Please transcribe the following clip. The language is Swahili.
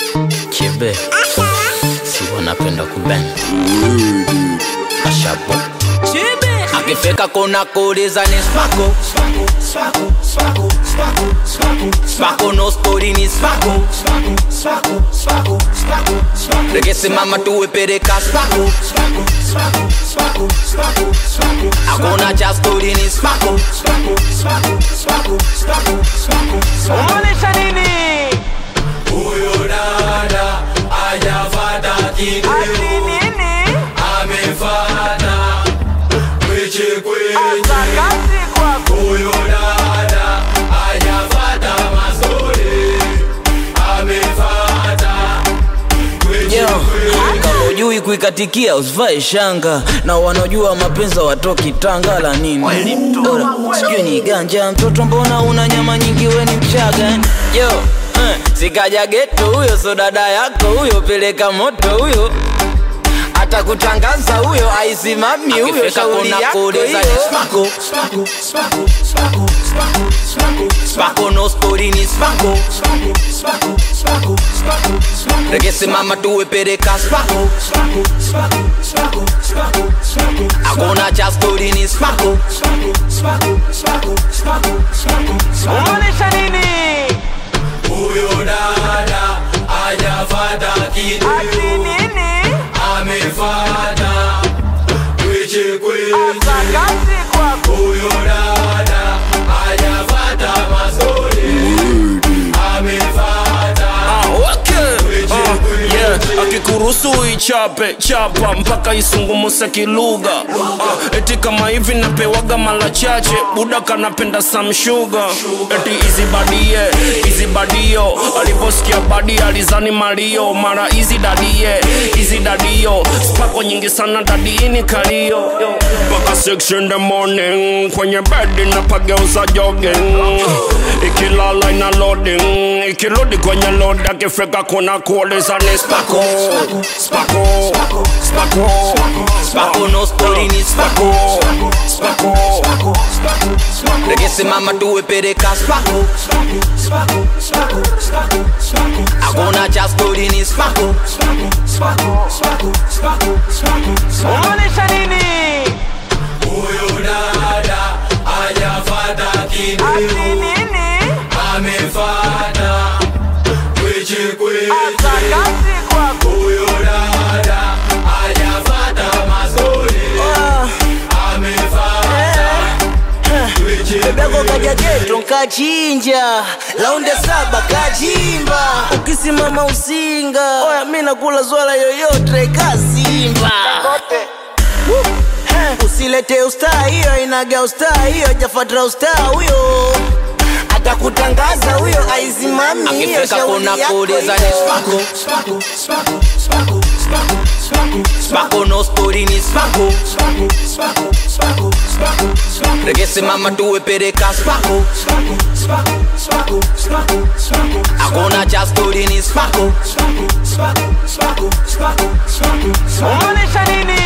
Kibe si wanapenda kuben Ashabo akifika kuna kuuliza ni spako spako no spori ni spako rekesimama tuwepereka spako hakuna cha stori ni spako Umaanisha nini? Huyo dada hajafata Ati kitu, nini? amefata kweche Asa kweche. kazi kwako. Huyo dada hajafata mazuri, amefata kweche Yo, kweche. kama ujui kuikatikia usivae shanga na wanaojua mapenzi watoki tanga la nini Ora, sijui ni ganja mtoto mbona una nyama nyingi we ni mchaga eh? yo eh, sikaja geto huyo so dada yako huyo peleka moto huyo atakutangaza huyo aisimami huyo shauri yako hiyo spako no spori ni spako rekesimama tuwepereka spako hakuna cha stori ni spako Umaanisha nini? Huyo dada hajafata kitu, Ati nini? amefata kweche Asa kweche. kazi kwako. Huyo dada hajafata mazuri, amefata kweche kweche. akikuruhusu ichape chapa mpaka isungumuse kilugha uh, eti kama hivi napewaga mala chache buda kanapenda samshuga eti izibadie izibadio aliposikia badi alizani malio mara izi dadie izi dadio spako nyingi sana dadiini kalio mpaka 6 in the morning kwenye bedi napageuza jogging ikilala ina loading ikirudi kwenye load akifika kuna kuuliza ni spako spako spako spako no stori ni spako spako rekesimama tuwepereka spako hakuna cha stori ni spako Umaanisha nini? Huyo dada hajafata kitu, Ati nini? amefata kweche Asa kweche. kazi kwako. Huyo dada hajafata mazuri, amefata kweche Bego kweche. kaja geto nkachinja launde saba kachimba ukisimama usinga oya mi nakula zwala yoyote kasimba Woo! Eh, usilete ustaa hiyo inaga ustaa hiyo jafatra ustaa huyo atakutangaza huyo aizimami hiyo akifika shauri kuna yako kuuliza ni hiyo. spako spako no stori ni spako rekesimama tuwepereka spako hakuna cha stori ni spako Umaanisha nini?